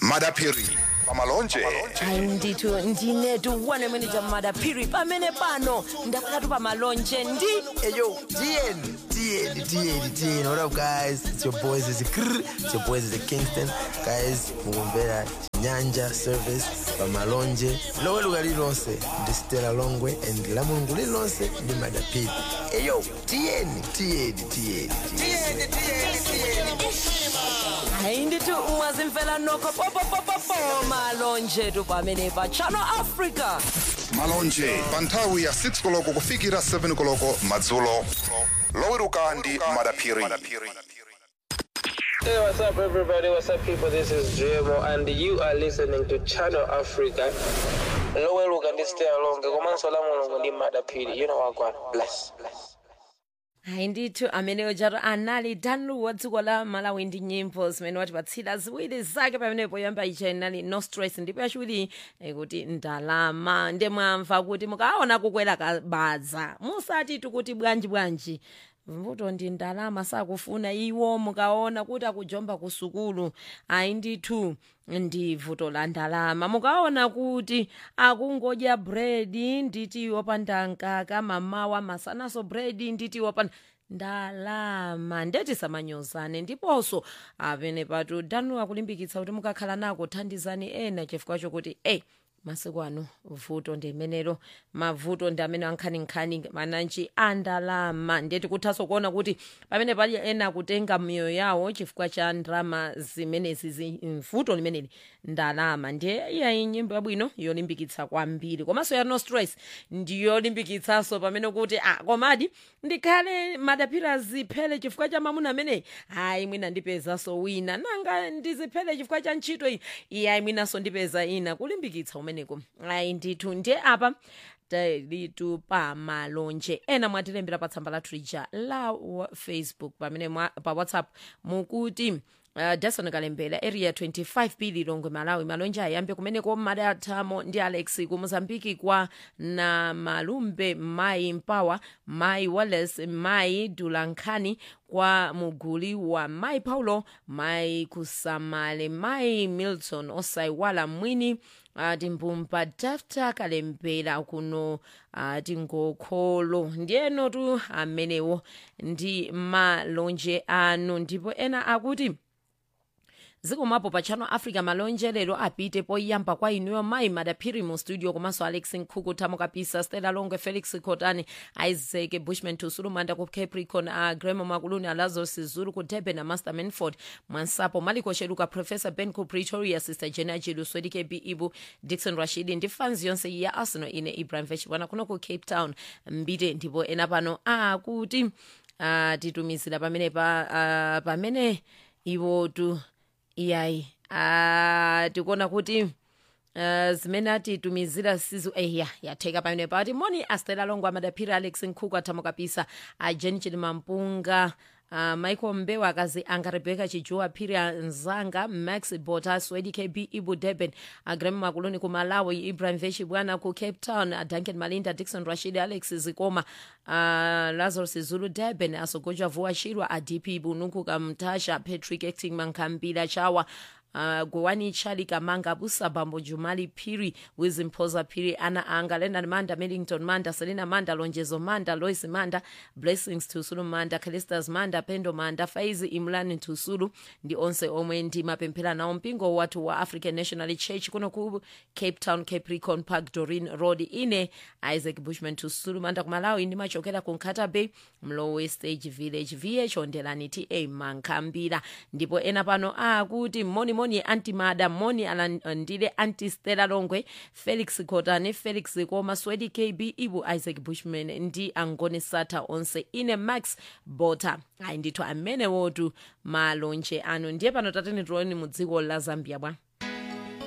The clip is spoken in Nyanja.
madapiri pamalonje hayi ndithu ndinetu one manager madaphiri pamene pano ndakhalatu pamalonje ndi Hey yo, DN, DN, DN, DN. What up, guys? It's your boys. It's Krr. It's your boys. It's Kingston. Guys, mugombera Nyanja service pamalonje lowe luga lilonse ndi Stella Longwe and la mulungu lilonse ndi madapiri hey yo DN, DN, DN, DN. hayi ndithu mwazimfela nokho popopopopo malonje tu pamene pa channel africa malonje pa nthawi ya 6 koloko kufikira 7 koloko madzulo loweruka ndi madapiri Hey, what's up, everybody? What's up, people? This is JMO, and you are listening to Channel Africa. Lower look and stay along. Komanso la mulungu ndi madapiri. You know what, God. Bless, bless. hayi ndithu ameneyo chato anali danlu wa dziko la malawi ndi nyimbo zimene watipatsira ziwiri zake pamene poyamba icha inali no stress ndipo yachiwiri eh, kuti ndalama nde mwamva kuti mukaona kukwera kabadza musati tikuti bwanji bwanji mvuto ndi ndalama sakufuna iwo mukaona kuti akujomba ku sukulu ayi ndithu ndi vuto la ndalama mukaona kuti akungodya bredi nditi wopanda nkaka mamawa masanaso bredi nditi wopanda ndalama ndeti samanyozane ndiponso apene patu danu akulimbikitsa kuti mukakhala nako thandizani ena chifukwa chokuti ey masiku ano vuto ndi imenelo mavuto ndi amene ankhaninkhani mananji andalama ndeti kuthaso kuona kuti pamene pali ena akutenga miyoyo yawo chifukwa cha ndrama zimenezi zi- vuto limeneli ndalama ndiye iyayi nyimbo yabwino yolimbikitsa kwambiri komanso ya no stress ndiyolimbikitsanso pamene kuti ah komadi ndikhale madapira ziphele chifukwa cha mamuna ameneyi hayi mwina ndipezanso wina nanga ndiziphele chifukwa cha ntchito iyi iyayi mwinanso ndipeza ina kulimbikitsa umeneko ayi ndithu ndiye apa talitu pa malonje ena mwatilembera pa tsamba lathu lija la wa- facebook pamene mwa, pa whatsapp mukuti Uh, dason kalembera area 25 p lilongwe malawi malonje ayambe kumeneko madathamo ndi alex ku mozambiki kwa na malumbe mai mpawa mai wallace mai dulankhani kwa muguli wa mai paulo mai kusamale mai milton osaiwala mwini uh, timbumba dafta kalembera kuno uh, tingokholo ndiyeno tu amenewo ndi malonje anu ndipo ena akuti zikomapo pa channel africa malonje lero apite poyamba kwa inuyo mayi madaphiri mu studio komanso alex nkhuku thamo kapisa stella longwe felix cotani isaac bushman tusulumanda ku capricorn a gremo makuluni alazos zulu ku durban na master manford mwansapo maliko sheluka professor ben ku pretoria sister jena jilu swedike b ibu dixon rashidi ndi fans yonse ya arsenal ine ibrahim vechibwana kuno ku cape town mbite ndipo ena pano akuti uh, titumizira pamene pa uh, pamene iwotu iyayi ah, tikuona kuti Uh, zimene atitumizira sizu eya yatheka pamene pati moni astela longo amadaphira alex nkhuku athamo kapisa a jen chilimampunga uh, michael mbewa akazi anga rebeka chijuwa phiri nzanga max bota swedi kb ibu durban agrem makuluni ku malawi ibrahim veshi bwana ku cape town uh, duncan malinda dixon rashid alex zikoma uh, lazarus zulu durban asogoja vuwa shirwa adp bunuku kamtasha patrick acting mankhambila chawa Uh, gowani chali kamanga busa bambo jumali phiri wizimpoza phiri ana anga leonard manda millington manda selina manda lonjezo manda lois manda blessings tusulu manda calistas manda pendo manda faizi imlani tusulu ndi onse omwe ndi mapemphera nawo mpingo wathu wa african national church kuno ku cape town capricorn park dorin road ine isaac bushman tusulu manda kumalawi ndimachokera ku nkata bay mlowe stage village vh ondelani ta mankhambira ndipo ena pano akuti moni moni antimada moni alandile antistela longwe felix cotane felix koma swedi kb ibu isaac bushman ndi angone sata onse ine max bota ayi ndithu amenewotu malonje anu ndiye pano tateni tioni mu dziko la zambia bwa